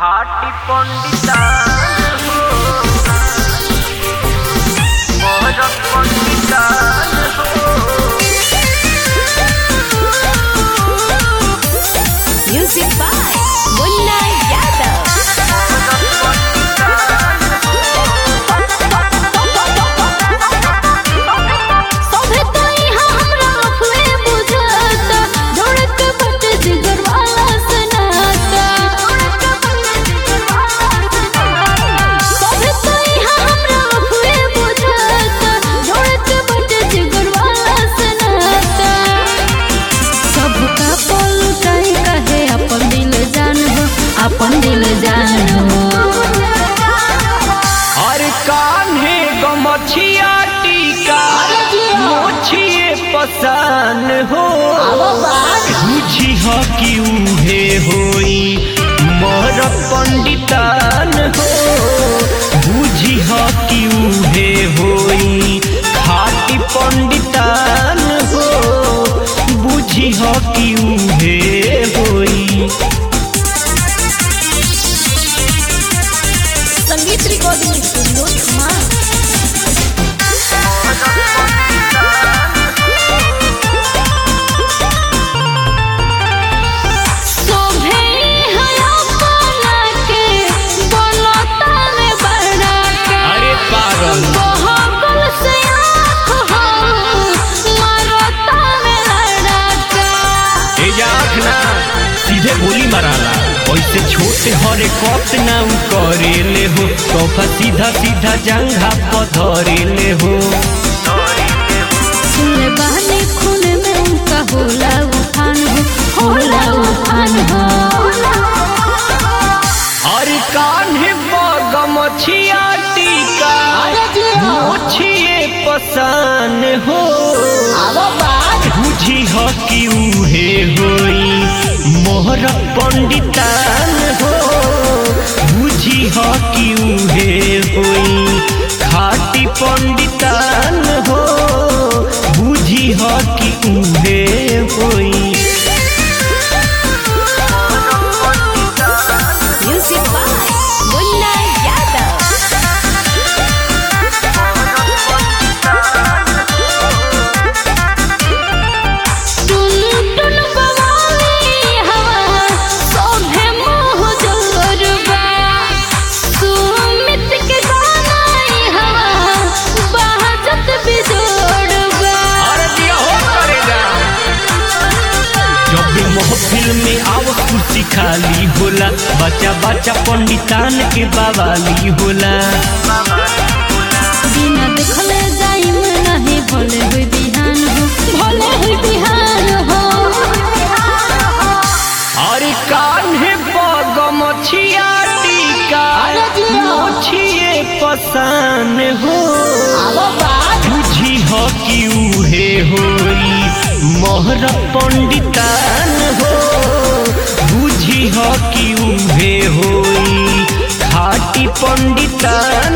खाटी पंडिता हो मोर पंडिता हो Music by Munna Yadav. सभे तो इहाँ हमरा अफवे बुझाता, दौड़त बट जिगर वाला सनाता। सभे तो इहाँ हमरा अफवे बुझाता, दौड़त बट जिगर वाला सनाता। सबका पलटाई कहे अपन दिल जान हो अपन दिल जान हो अरे कान्हे गमछिया टीका मोछिए पसान हो बुझी ह कि उहे होई मोर पंडितान हो बुझी ह कि उहे होई खाटी पंडितान हो बुझी ह कि उहे होई संगीत रिकॉर्डिंग स्टूडियो मां शोभे हया पाला के बोलता में बड़ा के अरे पागल बहकल से आँख हो मारता में लड़ा के ए आँख ना सीधे गोली माराला ऐसे छोटे हरे कत ना उ करेले हो तोफा सीधा सीधा जंघा पधरेले हो सुनले बहने खून में उनका होला उफान हो होला उफान हो अरे कान्हे बगम छिया टीका मोछिए पसान हो बुझी ह कि उहे होई मोहर पंडितान हो बुझी ह कि उहे होई खाटी पंडितान हो बुझी ह कि उहे होई म्यूजिक बाय मुन्ना यादव टुन टुन बवाली हवा सोभे मोह जोरबा सुमित के गानाई हवा बहजत बिजोड़बा अरे दिया हो करेगा जब भी महफिल में आव कुर्सी खाली होला बच्चा बच्चा पंडितान के बवाली होला बिना देखले जाइम नहीं भले हुई बिहान हो भले हुई बिहान हो अरे कान्हे बगम छिया टीका मोछिए पसान हो बुझी ह कि उहे होई मोहर पंडितान हो बुझी ह कि उहे होई खाटी पंडितान